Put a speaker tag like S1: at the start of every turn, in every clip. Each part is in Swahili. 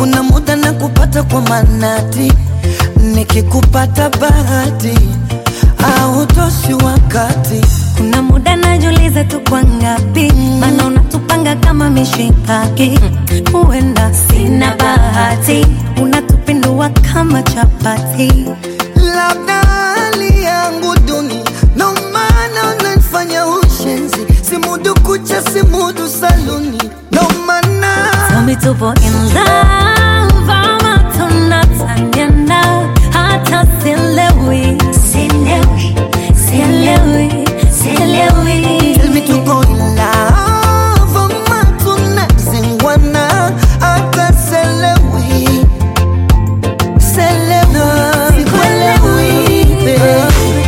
S1: kuna muda na kupata kwa manati, nikikupata bahati au toshi wakati
S2: Kuna muda najiuliza tu kwa ngapi, maana unatupanga kama mishikaki. Huenda sina bahati, unatupindua kama chapati.
S1: labda hali yangu duni, ndo maana unanifanya ushenzi, simudu kucha, simudu saluni, ndo maana
S2: Tell me tupo in love ama tunataniana, hata sielewi, sielewi, sielewi, sielewi.
S1: Tell me tuko in love ama tunazingwana, hata selewi selewi, sikuelewi babe.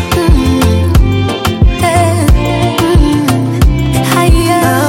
S2: Eh, mm, haya,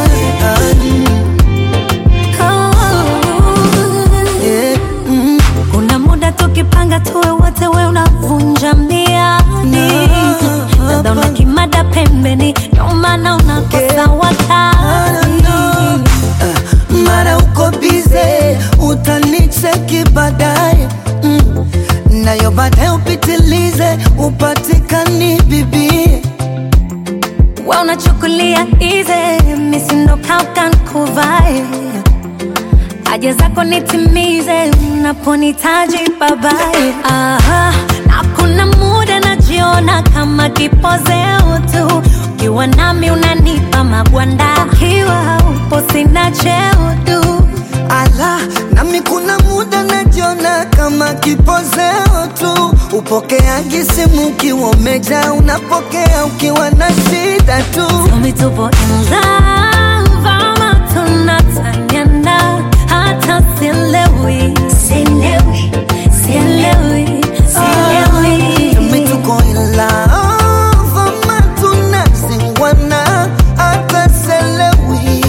S2: oh.
S1: Yeah, mm.
S2: Kuna muda tukipanga tuwe wote, we unavunja miadi, dada una kimada pembeni, ndo maana unakosa wakati.
S1: Uh, mara uko bize utanicheki baadaye mm. nayo baadaye upitilize upatikani bibie
S2: We unachukulia easy, misindo kaukan kuvae haja zako nitimize, unaponitaji babae. Aha, na kuna muda najiona kama kipozeo tu, ukiwa nami unanipa magwanda, ukiwa upo sina cheo tu.
S1: ala nami kuna muda najiona kama kipozeo tu upokeaji simu ukiwa umeja unapokea ukiwa na shida tu
S2: Tell me tupo in love ama tunataniana, hata sielewi, sielewi, sielewi, sielewi.
S1: Tumi tuko in love ama tunazingwana hata selewi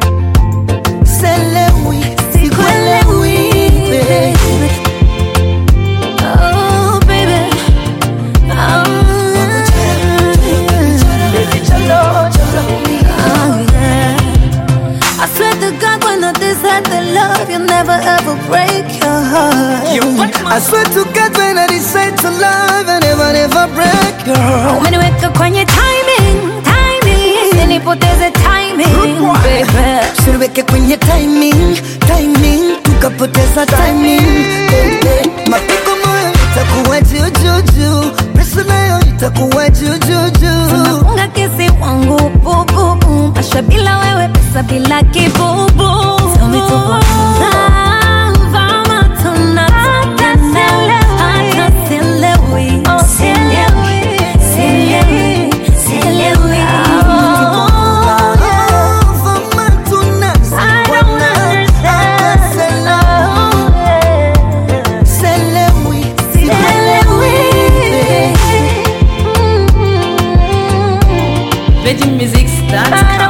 S1: selewi sikuelewi babe.
S2: Oh, baby. Oh, yeah. I swear to God, when I decide to love, you'll never ever break your heart.
S1: I swear to God when I decide to love I never never break your heart
S2: Umeniweka kwenye timing, timing, usinipoteze timing, baby.
S1: Usiniweke kwenye timing, timing tukapoteza timing baby. Mapigo moyo itakuwa juu juu juu Pesa nayo itakuwa juu juu juu
S2: Tunafunga kesi wangu bububu, masha bila wewe, pesa bila kibubu. Tell me tupo in love ama tunataniana, hata sielewi, sielewi, sielewi, sielewi.
S1: Love ama tunazingwana, hata selewi, selewi, sikuelewi babe.
S2: Virgin Music Stars.